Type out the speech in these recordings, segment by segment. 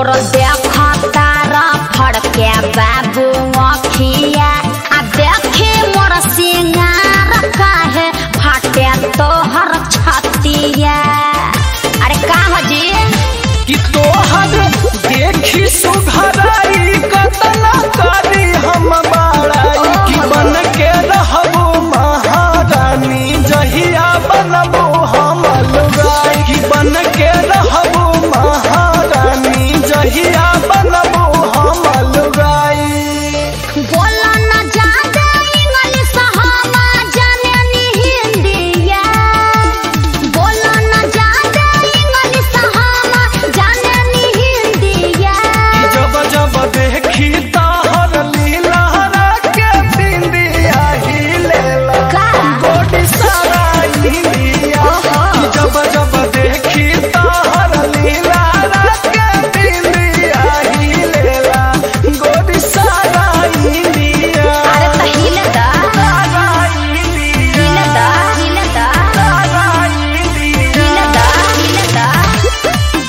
तोर देखता फड़के बाबू अखिया आ देखे मोर सिंगार काहे फाटे तोहर छतिया अरे का हो जी कि तोहर देखी सुघराई कतना करी हम बाड़ाई कि बन के रहबो महारानी जहिया बनबो हम लुगाई कि बन के रहबो महारानी जहिया बनबो हम लुगाई बोला न ज्यादा इंग्लिश हम जाने नी हिंदिया बोला न ज्यादा इंग्लिश हम जाने नी हिंदिया जब जब देखी ताहर लीला के बिंदिया हिलेला का? गोडी सारा इंडिया जब जब देखी ताहर लीला के बिंदिया हिलेला गोडी सारा इंडिया अरे त हिलदा सारा इंडिया हिलदा हिलदा सारा इंडिया हिलदा हिलदा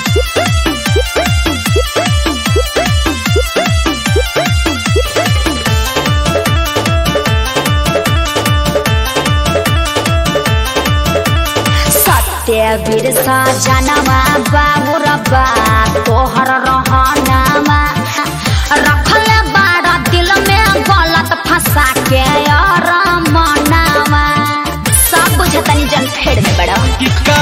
सत्यवीर सजनवा बाबुर बा तोहर रहनमा रखल बाड़ा दिल में गलत फंसा के और मनावा सब बुझतनी जन फेड़ में बड़ा कि का